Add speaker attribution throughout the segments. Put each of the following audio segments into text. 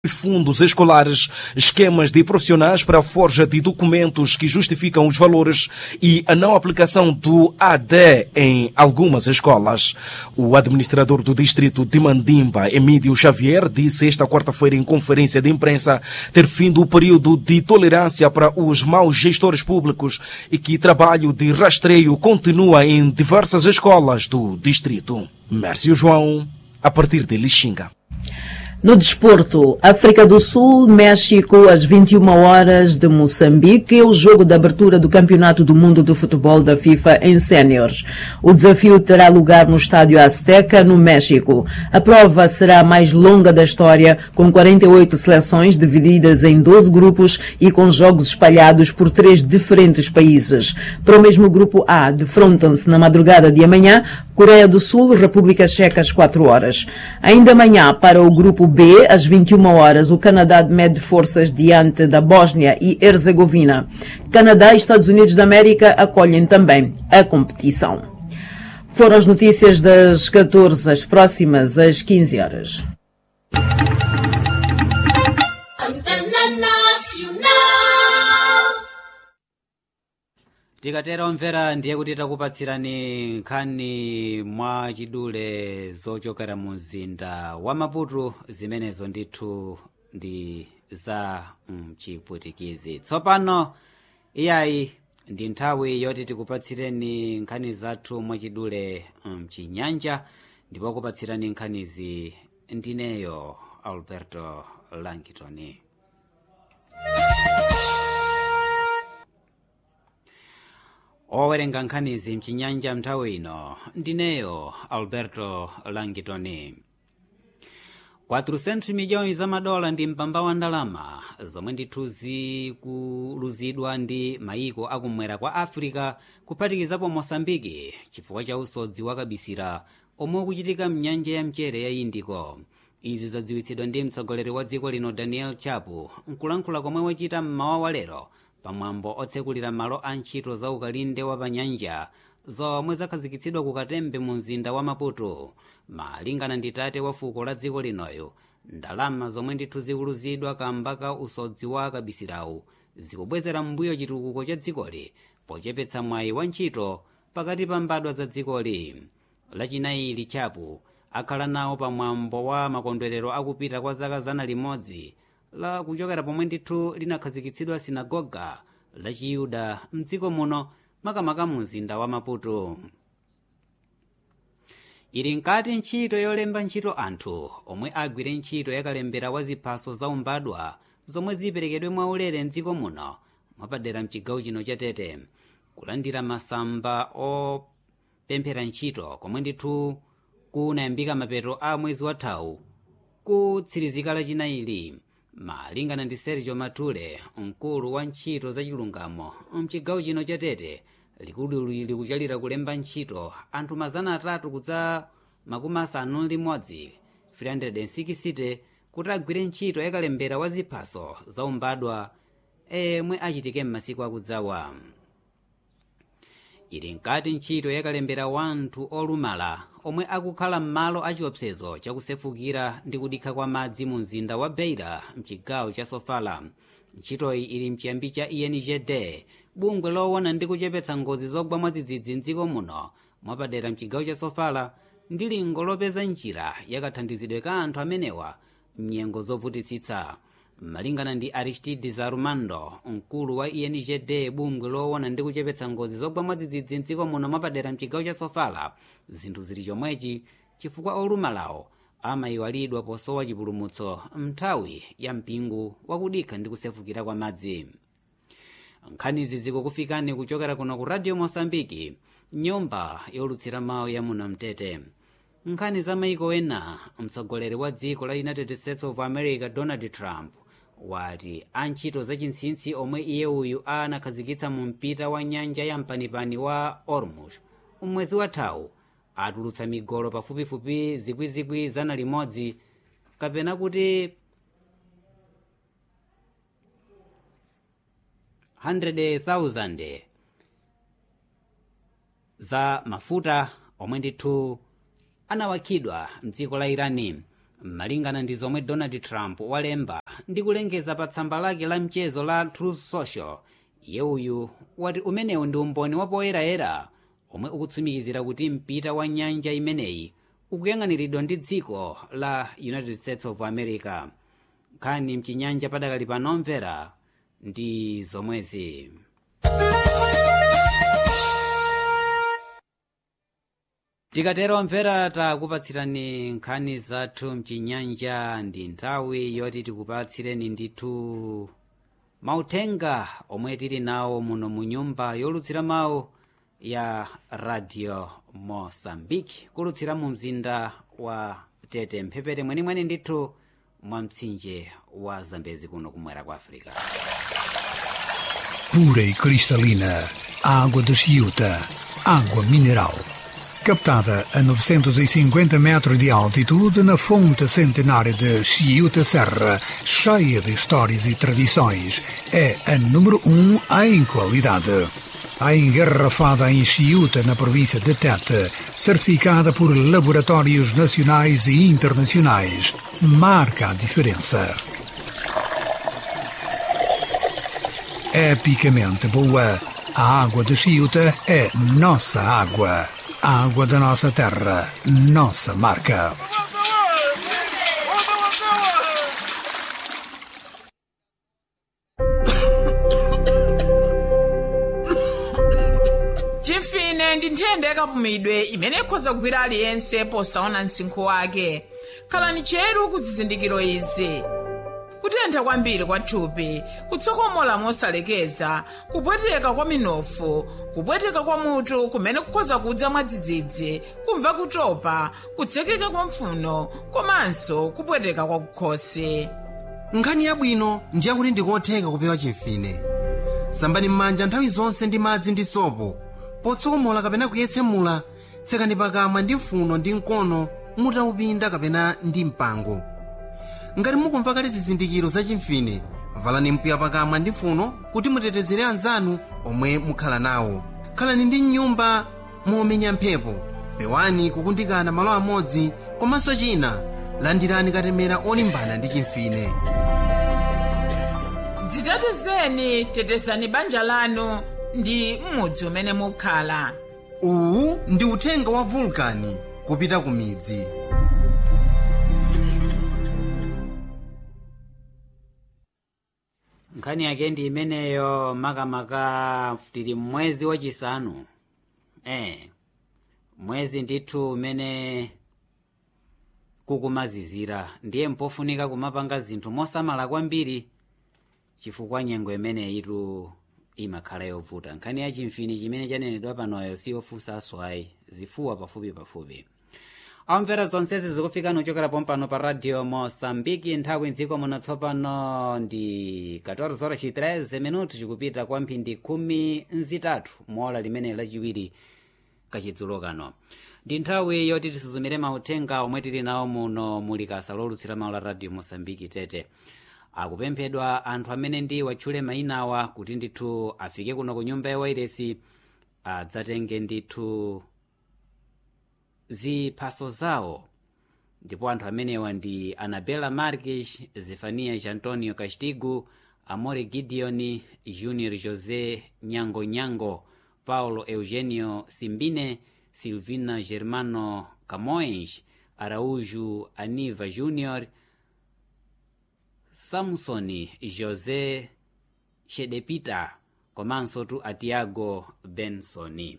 Speaker 1: os fundos escolares, esquemas de profissionais para a forja de documentos que justificam os valores e a não aplicação do AD em algumas escolas. O administrador do distrito de Mandimba, Emílio Xavier, disse esta quarta-feira em conferência de imprensa ter findo o período de tolerância para os maus gestores públicos e que trabalho de rastreio continua em diversas escolas do distrito. Mércio João, a partir de Lixinga.
Speaker 2: No desporto, África do Sul, México, às 21 horas de Moçambique, é o jogo de abertura do Campeonato do Mundo de Futebol da FIFA em séniores. O desafio terá lugar no Estádio Azteca, no México. A prova será a mais longa da história, com 48 seleções divididas em 12 grupos e com jogos espalhados por três diferentes países. Para o mesmo grupo A, defrontam-se na madrugada de amanhã Coreia do Sul, República Checa às 4 horas. Ainda amanhã, para o grupo B, às 21 horas, o Canadá mede forças diante da Bósnia e Herzegovina. Canadá e Estados Unidos da América acolhem também a competição. Foram as notícias das 14, as próximas às 15 horas.
Speaker 3: tikatera omvera ndiye kuti takupatsirani nkhani mwa chidule zochokera mu mzinda wa maputo zimenezo ndithu ndi za mchipwitikizi tsopano iyayi ndi nthawi yoti tikupatsireni nkhani zathu mwachidule mchinyanja ndipo kupatsirani nkhanizi ndineyo alberto langitoni owerenga nkhanizi mchinyanja mnthawi ino ndineyo alberto langitoni 400 miliyoni za madola ndi mpamba wa ndalama zomwe ndithu zikuluzidwa ndi mayiko akumwera kwa africa kuphatikizapo mosambiki chifukwa cha usodzi wakabisira omwe ukuchitika mnyanja ya mchere ya indico izi zadziwitsidwa ndi mtsogoleri wa dziko lino daniel chapo nkulankhula komwe wachita mmawa wa lero pamwambo otsekulira malo a ntchito za ukalinde wa panyanja zomwe zakhazikitsidwa ku katembe mu mzinda wa maputo malingana ndi tate wa fuko la dziko linoyo ndalama zomwe ndithu zikuluzidwa kamba ka usodzi wa kabisirawu zikubwezera m'mbuyo chitukuko cha dzikoli pochepetsa mwayi wa ntchito pakati pa mbadwa za dzikoli lachinayi chapo akhala nawo pamwambo wa makondwerero akupita kwa zaka zana limodzi la kuchokera pomwe ndithu linakhazikitsidwa sinagoga la chiyuda mdziko muno makamaka mu mzinda wa maputo ili nkati ntchito yolemba ntchito anthu omwe agwire ntchito yakalembera wa ziphaso zaumbadwa zomwe ziperekedwe mwaulere mdziko muno mwapadera mchigawo chino cha tete kulandira masamba opemphera ntchito komwe ndithu kunayambika mapeto a mwezi wathawu kutsirizika lachinayili malingana ndi sergio matule mkulu wa ntchito za chilungamo mchigawo chino cha tete likulu likuchalira kulemba ntchito anthu mazana atatu kudza makumi asanu limodzi 360 kuti agwire ntchito yakalembera wa ziphaso zaumbadwa emwe achitike m'masiku akudzawa ili nkati ntchito yakalembera wanthu olumala omwe akukhala m'malo achiopsezo chakusefukira ndi kudikha kwa madzi mu mzinda wa beira mchigawo cha sofala ntchitoyi ili mchiyambi cha engd bungwe lowona ndi kuchepetsa ngozi zogwa mwadzidzidzi mdziko muno mwapadera mchigawo cha sofala ndi lingo lopeza njira yakathandizidwe ka anthu amenewa mnyengo zovutitsitsa malingana ndi aristides armando mkulu wa engd bungwe lowona ndi kuchepetsa ngozi zogwa mwadzidzidzi mdziko muno mwapadera mchigawo cha sofala zinthu zili chomwechi chifukwa olumalawo amayiwalidwa posowa chipulumutso mnthawi ya mpingo wakudikha ndi kusefukira kwa madzi nkhanizi zikukufikani kuchokera kuno ku radio mosambiki nyumba yolutsira mawu ya muno mtete nkhani za maiko ena mtsogoleri wa dziko la united states of america donald trump wati antchito zachintsintsi omwe iye uyu anakhazikitsa mu mpita wa nyanja ya mpanipani wa ormuz umwezi wathawu atulutsa migolo pafupifupi zikwizikwi zana limodzi kapena kuti 100,000 za mafuta omwe ndithu anawakhidwa mdziko la irani malingana ndi zomwe donald trump walemba ndi kulengeza pa tsamba lake la mchezo la truth social iye uyu wati umenewu ndi umboni wapoyerayera omwe ukutsimikizira kuti mpita wa nyanja imeneyi ukuyang'aniridwa ndi dziko la united states of america nkhani mchinyanja padakali panomvera ndi zomwezi tikatero mvera takupatsirani nkhani zathu mchinyanja ndi nthawi yoti tikupatsireni ndithu mauthenga omwe tili nawo muno mu nyumba yolutsira mawu ya radio mosambiki kulutsira mu mzinda wa tete mphepete mwenimweni ndithu mwa mtsinje wa zambezi kuno kumwera kwa africa
Speaker 4: pura e cristalina, água de Chiuta, água mineral. Captada a 950 metros de altitude na fonte centenária de Chiuta Serra, cheia de histórias e tradições, é a número um em qualidade. A engarrafada em Chiuta, na província de Tete, certificada por laboratórios nacionais e internacionais, marca a diferença. epicamente boa. A água de Chiuta é nossa água. A água da nossa terra, nossa marca.
Speaker 5: chimfine ndi nthenda yakapumidwe imene ikhoza kugwira aliyense posaona msinkhu wake khalani cheru ku zizindikiro izi kutentha kwambiri kwa thupi kutsokomola mosalekeza kupweteka kwa minofu kupweteka kwa mutu kumene kukhoza kudza mwadzidzidzi kumva kutopa kutsekeka kwa mphuno komanso kupweteka kwa kukhosi
Speaker 6: nkhani yabwino ndiye kuti ndikotheka kupewa chimfine sambani m'manja nthawi zonse ndi madzi ndi sopo potsokomola kapena kuyetsemula tsekani pakamwa ndi mfuno ndi mkono mutaupinda kapena ndi mpango ngati mukumva kale zizindikiro za chimfine valani mpiya pakamwa ndi mfuno kuti mutetezere anzanu omwe mukhala nawo khalani ndi mnyumba momenya mphepo pewani kukundikana malo amodzi komanso china landirani katemera olimbana ndi chimfine
Speaker 5: dzitetezeni tetezani banja lanu ndi m'mudzi umene mukhala
Speaker 6: uwu ndi uthenga wa vulkani kupita ku midzi
Speaker 3: nkhani yake ndi imeneyo makamaka tili mwezi wachisanu eh mwezi ndithu umene kukumazizira ndiye mpofunika kumapanga zinthu mosamala kwambiri chifukwa nyengo imene itu imakhala yovuta nkhani ya chimfini chimene chanenedwa panoyo siyofunsa aswayi zifuwa pafupi pafupi amvera zonsezi zikufika nochokera pompano pa radio mosambiki nthawi mdziko muno tsopano ndi 14:13 minuti chikupita kwa mphindi khumi nzitatu mola limene lachiwiri kachidzulo kano ndi nthawi yoti tisuzumire mauthenga omwe tili nawo muno muli kasa lolutsira mawu la radio mosambiki tete akupemphedwa anthu amene ndi watchule mayinawa kuti ndithu afike kuno ku nyumba ya wairesi adzatenge ndithu ziphaso zawo ndipo anthu amenewa ndi anabela marques zefanias antonio castigo amore gideon junior josé nyango nyango paulo eugenio simbine silvina germano camões araújo aniva júnior samsoni josé shedepita komanso tu atiago bensoni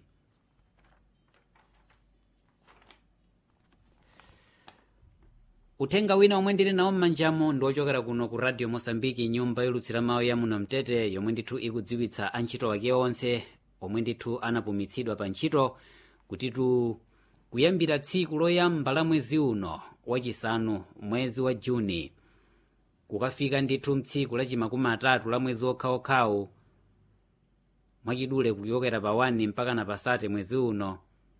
Speaker 3: uthenga wina omwe ndili nawo m'manjamo ndi ochokera kuno ku radio mosambiki nyumba yolutsira mawu ya muno mtete yomwe ndithu ikudziwitsa antchito wake onse omwe ndithu anapumitsidwa pa ntchito kutitu kuyambira tsiku loyamba la mwezi uno wachisanu mwezi wa juni kukafika ndithu mtsiku lachimakumi atatu la mwezi okhaokhawu mwachidule kuchokera pa 1 mpaka na pasate mwezi uno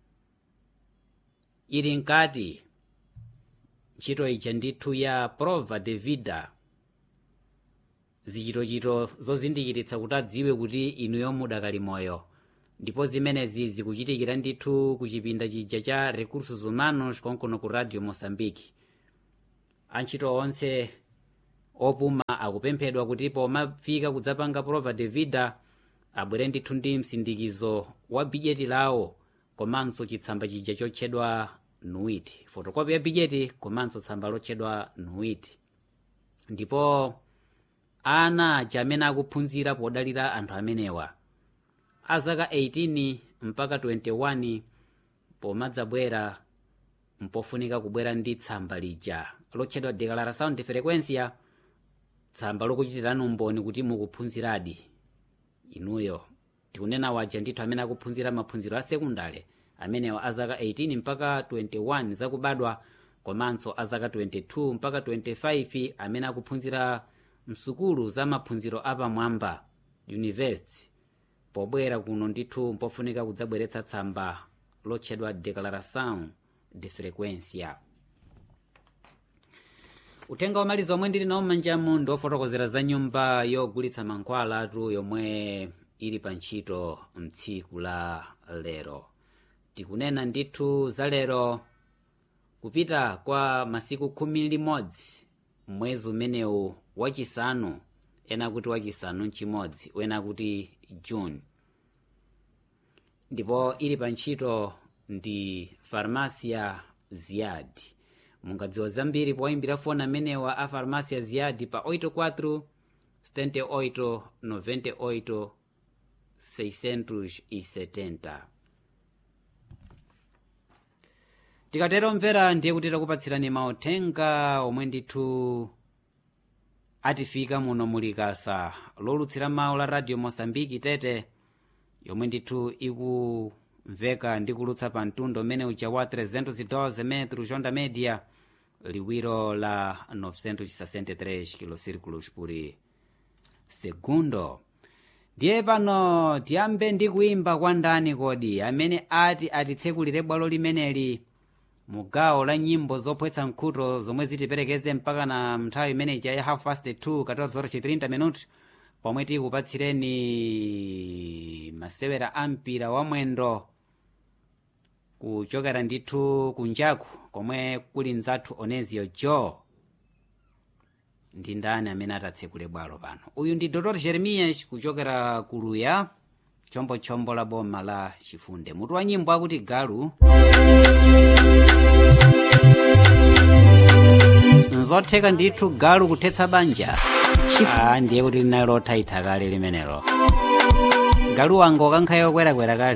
Speaker 3: ili nkati ntchito ija ndithu ya prova de vida zichitochito zozindikiritsa kuti adziwe kuti inuyo mudakali moyo ndipo zimenezi zikuchitikira ndithu ku chipinda chija cha recursos humanos konkono ku radio mosambiki antchito onse opuma akupemphedwa kuti pomafika kudzapanga prova de vida abwere ndithu ndi msindikizo wa bijeti lawo komanso chitsamba chija chotchedwa nuit fotokopi ya bijeti komanso tsamba lotchedwa nuit ndipo ana aja amene akuphunzira podalira anthu amenewa azaka 18 mpaka 21 pomadzabwera mpofunika kubwera ndi tsamba lija lotchedwa declaração de frequência tsamba lokuchitirani umboni kuti mukuphunziradi inuyo tikunena waja ndithu amene akuphunzira maphunziro a sekundale amenewa azaka 18 mpaka 21 zakubadwa komanso azaka 22 mpaka 25 amene akuphunzira msukulu za maphunziro apamwamba university pobwera kuno ndithu mpofunika kudzabweretsa tsamba lotchedwa declaração de frequência uthenga womaliza omwe ndili nawo m'manjamu ndi ofotokozera za nyumba yogulitsa mankhwala atu yomwe ili pa ntchito mtsiku la lero tikunena ndithu za lero kupita kwa masiku khumi limodzi mwezi umenewu wachisanu ena kuti wachisanu mchimodzi wena kuti june ndipo ili pa ntchito ndi farmasia ziyad mungadziwa zambiri poyimbira foni amenewa a farmasia ziyad pa 84 78 98 670 tikatero mvera ndiye kuti takupatsirani mauthenga omwe ndithu atifika muno mulikasa lolutsira mawu la radio mosambiki tete yomwe ndithu ikumveka ndi kulutsa pa mtundu umene uja wa 312 metro jonda media liwiro la 963 kilocirculos por segundo ndiye pano tiyambe ndi kuimba kwa ndani kodi amene ati atitsekulire bwalo limeneli mu gawo la nyimbo zopwetsa nkhuto zomwe zitiperekeze mpaka na nthawi imene ija ya half past 2 14:30 minutes pomwe tikupatsireni masewera ampira wa mwendo kuchokera ndithu kunjaku komwe kuli mzathu onezio joe ndi ndani amene atatsekule bwalo pano uyu ndi dr jeremias kuchokera kuluya chombochombo la boma la chifunde mutu wa nyimbo akuti galu nzotheka ndithu galu kuthetsa banja ah, ndiye kuti linalotha itha kale limenelo galu wanga ukankhayo kwerakwera kale